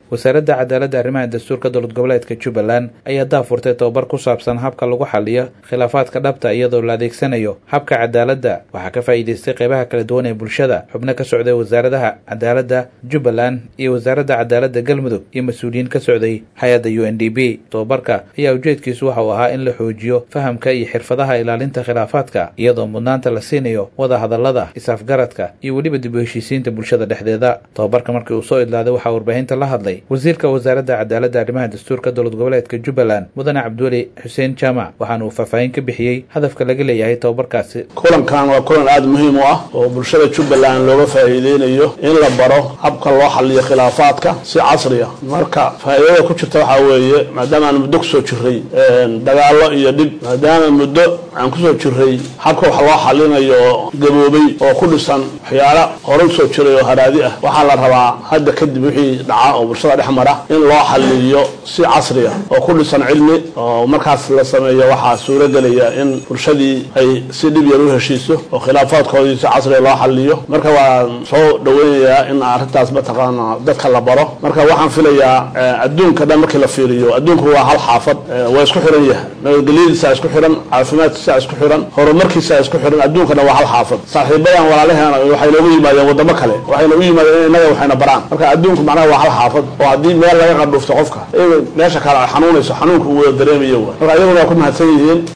wasaaradda cadaaladda arrimaha dastuurka dowlad goboleedka jubbaland ayaa daafurtay tobabar ku saabsan habka lagu xaliyo khilaafaadka dhabta iyadoo la adeegsanayo habka cadaaladda waxaa ka faa'iidaystay qeybaha kala duwan ee bulshada xubno ka socday wasaaradaha cadaaladda jubbaland iyo wasaaradda cadaaladda galmudug iyo mas-uuliyiin ka socday hay-adda u n d b tobabarka ayaa ujeedkiisu waxa uu ahaa in la xoojiyo fahamka iyo xirfadaha ilaalinta khilaafaadka iyadoo mudnaanta la siinayo wada hadallada is-afgaradka iyo weliba dib u heshiisiinta bulshada dhexdeeda tobabarka markii uu soo idlaaday waxaa warbaahinta la hadlay wasiirka wasaaradda cadaaladda arrimaha dastuurka dowlad goboleedka jubbaland mudane cabdiweli xuseen jaamac waxaana uu faahfaahin ka bixiyey hadafka laga leeyahay tobabarkaasi kulankan waa kulan aada muhiim u ah oo bulshada jubbaland looga faa'iideynayo in la baro habka loo xaliyo khilaafaadka si casri ah marka faa'iidada ku jirta waxaa weeye maadaama aan muddo kusoo jiray dagaallo iyo dhib maadaama muddo aan kusoo jiray habka wax loo xalinayo oo gaboobay oo ku dhisan waxyaala hore usoo jiray oo haraadi ah waxaa la rabaa hadda kadib wixii dhaca oo bulshada dhex mara in loo xaliyo si casri ah oo ku dhisan cilmi oo markaas la sameeyo waxaa suuragelaya in bulshadii ay si dhib yar u heshiiso oo khilaafaadkoodii si casriga loo xaliyo marka waan soo dhaweynayaa in arrintaas mataqaana dadka la baro marka waxaan filayaa adduunka dhan markii la fiiriyo adduunku waa hal xaafad waa isku xiran yahay nabadgelyadiisa isku xiran caafimaadkiisa isku xiran horumarkiisa isku xiran adduunkana waa hal xaafad saaxiibadan walaalaheena waxay noogu yimaadeen wadamo kale waxayna u yimaadeen in innaga waxayna baraan marka adduunku macnaha waa hal xaafad oo haddii meel laga qandhuufto qofka meesha kale ay xanuunayso xanuunka uu wada dareemayo marka iyaguna waa ku mahadsan yihiin